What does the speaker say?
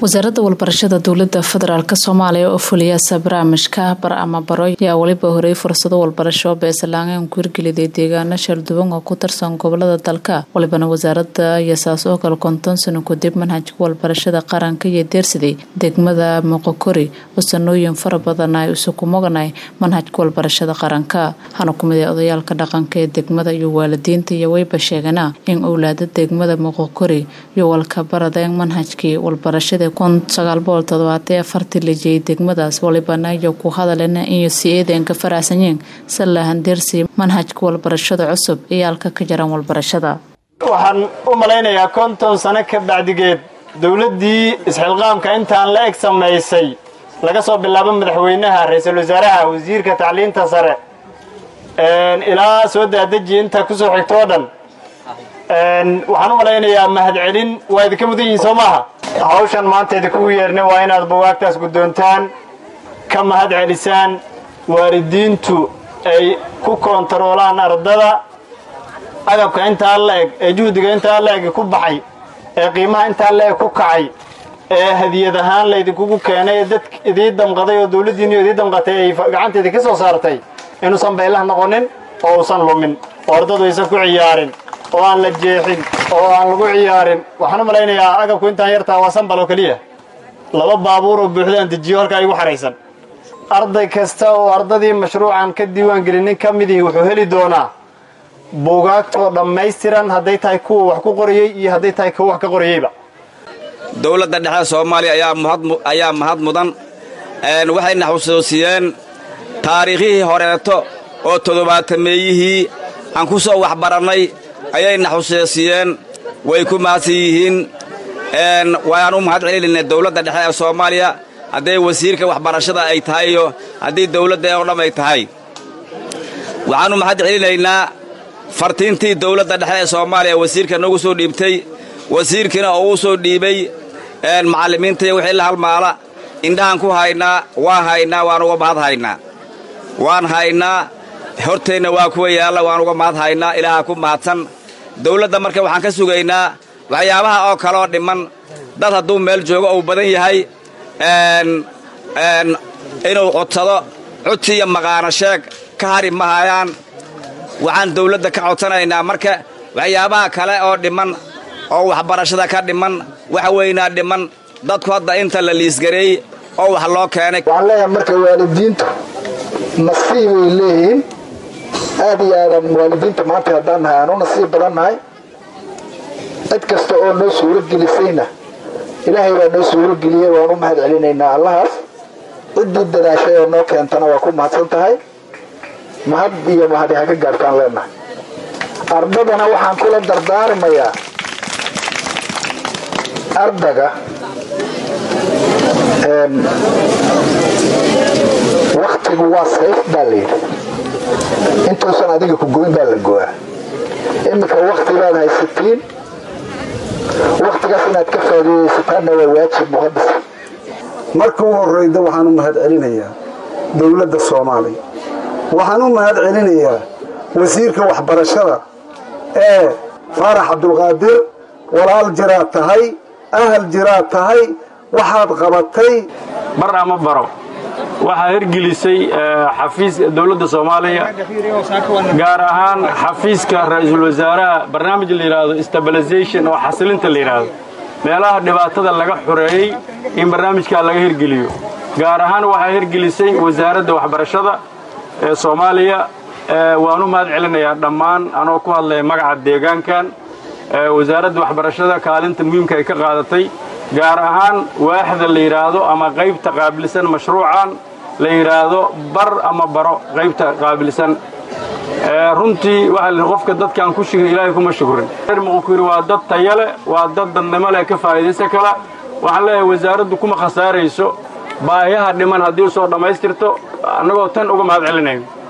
wasaaradda walbarashada dowlada federaalk soomaaliya oo fuliyaasa barnaamijka bar ama baro ayaa weliba horey fursado walbarasho beesalaangeen ku hirgeliday deegaano shalduwan oo ku tirsan gobolada dalka walibana wasaarada ayaa saas oo kale konton sano kadib manhajka walbarashada qaranka iyo deersaday degmada moqokori oo sanooyin fara badan ay isuku moganay manhajka walbarashada qaranka hana kumid ee odayaalka dhaqanka ee degmada iyo waalidiinta iyo weyba sheegana in owlaada degmada moqokori iyo walka baradeen manhajkii walbarashada kun sagaal boqol todobaatay afartii lajiyay degmadaas walibana iyo ku hadalena iyo si eedeen ka faraxsanyeen sallahan deersi manhajka walbarashada cusub iyo halka ka jaran walbarashada waxaan u malaynayaa konton sano ka bacdigeed dowladdii isxilqaamka intaan la eg samaysay laga soo bilaabo madaxweynaha ra-iisul wasaaraha wasiirka tacliinta sare ilaa soo daadaji inta ku soo xigto oo dhan waxaan u malaynayaa mahadcelin waa idinka mudan yihiin soo maaha hawshan maanta idinkugu yeernay waa inaad buwaagtaas guddoontaan ka mahad celisaan waalidiintu ay ku koontaroolaan ardada agabka intaa la eg ee juhdiga intaa la eg ku baxay ee qiimaha intaa la eg ku kacay ee hadiyad ahaan laydinkugu keenay ee dad idii damqaday oo dawladdiinniyo idii damqatay ay gacanta idinka soo saartay inuusan baylah noqonin oo uusan lumin oo ardadu aysan ku ciyaarin oo aan la jeexin oo aan lagu ciyaarin waxaan u malaynayaa agabku intaan yartaa waa sanbal oo keliya laba baabuur oo buuxdaan dejiyo halkaa igu xahaysan arday kasta oo ardadii mashruucan ka diiwaangelinin ka midii wuxuu heli doonaa buugaagtoo dhammaystiran hadday tahay kuwa wax ku qorayey iyo hadday tahay kuwa wax ka qorayeyba dowladda dhexe soomaaliya ayaa mahad mudan waxayna xusuusiyeen taariikhihii horeeto oo toddobaatameeyihii aan ku soo waxbarannay ayayna xusuusiyeen way ku mahadsan yihiin waaan u mahad celinaynaa dowladda dhexe ee soomaaliya hadday wasiirka waxbarashada ay tahay iyo haddii dowladda oo dham ay tahay waxaannu mahad celinaynaa fartiintii dowladda dhexe ee soomaaliya wasiirka noogu soo dhiibtay wasiirkiina oo uu soo dhiibay macallimiintaiyo wixii la halmaala indhahaan ku haynaa waan haynaa waan uga mahad haynaa waan haynaa horteenna waa kuwa yaalla waan uga mahad haynaa ilaaha ku mahadsan dawladda marka waxaan ka sugaynaa waxyaabaha oo kaleoo dhimman dad hadduu meel joogo uu badan yahay inuu codsado codsi iyo maqaano sheeg ka hari ma hayaan waxaan dawladda ka codsanaynaa marka waxyaabaha kale oo dhimman oo waxbarashada ka dhimman wax weynaa dhimman dadku hadda inta la liisgareey oo wax loo keenay waxaan leeyahay marka waalidiintu nasiib way leeyihiin aad iyo aadan waalidiinta maanta haddaan nahay aan u nasiib badan nahay cid kasta oo noo suurogelisayna ilaahay baa noo suurogeliyey waan u mahad celinaynaa allahaas ciddii dadaashay oo noo keentana waa ku mahadsan tahay mahad iyo mahadi ha ka gaartaan leenahay ardadana waxaan kula dardaarmayaa ardaga waktigu waa sayf baa layidhi intuusan adiga ku goyn baa la go'aa iminka wakti baad haysatiin wakhtigaas inaad ka faa'iidaysataanna waa waajib muqadas marka u horrayda waxaan u mahad celinayaa dowladda soomaaliya waxaan u mahad celinayaa wasiirka waxbarashada ee faarax cabdulqaadir walaal jiraad tahay ahal jiraad tahay waxaad qabatay bar ama baro waxaa hirgelisay xafiiska dowladda soomaaliya gaar ahaan xafiiska ra-iisul wasaaraha barnaamij la yidhaahdo stabilization oo xasilinta la yidhaahdo meelaha dhibaatada laga xoreeyey in barnaamijkaa laga hirgeliyo gaar ahaan waxaa hirgelisay wasaaradda waxbarashada ee soomaaliya waan u mahad celinayaa dhammaan anoo ku hadlaya magaca deegaankan wasaaradda waxbarashada kaalinta muhiimka ay ka qaadatay gaar ahaan waaxda la yidhaahdo ama qaybta qaabilsan mashruucan la yidhaahdo bar ama baro qaybta qaabilsan runtii waxaa qofka dadkaan ku shigin ilaahay kuma shukrin reer muqukuri waa dad tayale waa dad dadnimo leh ka faa'iidaysa kala waxaan leeyahay wasaaraddu kuma khasaarayso baahiyaha dhiman haddii u soo dhammaystirto annagoo tan uga mahad celinayn